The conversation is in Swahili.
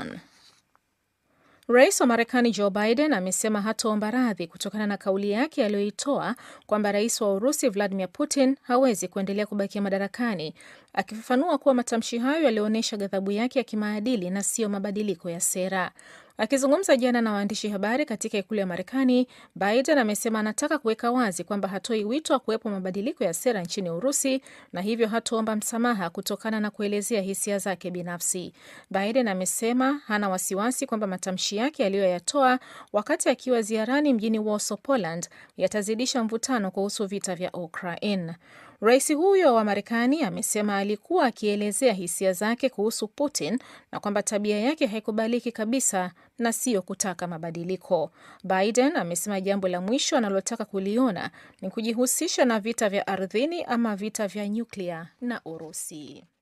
Washington. Rais wa Marekani Joe Biden amesema hataomba radhi kutokana na kauli yake aliyoitoa kwamba rais wa Urusi Vladimir Putin hawezi kuendelea kubakia madarakani, akifafanua kuwa matamshi hayo yalionyesha ghadhabu yake ya kimaadili na siyo mabadiliko ya sera. Akizungumza jana na waandishi habari katika ikulu ya Marekani, Biden amesema anataka kuweka wazi kwamba hatoi wito wa kuwepo mabadiliko ya sera nchini Urusi na hivyo hataomba msamaha kutokana na kuelezea hisia zake binafsi. Biden amesema hana wasiwasi kwamba matamshi yake aliyoyatoa wakati akiwa ziarani mjini Warsaw, Poland, yatazidisha mvutano kuhusu vita vya Ukraine. Rais huyo wa Marekani amesema alikuwa akielezea hisia zake kuhusu Putin na kwamba tabia yake haikubaliki kabisa na siyo kutaka mabadiliko. Biden amesema jambo la mwisho analotaka kuliona ni kujihusisha na vita vya ardhini ama vita vya nyuklia na Urusi.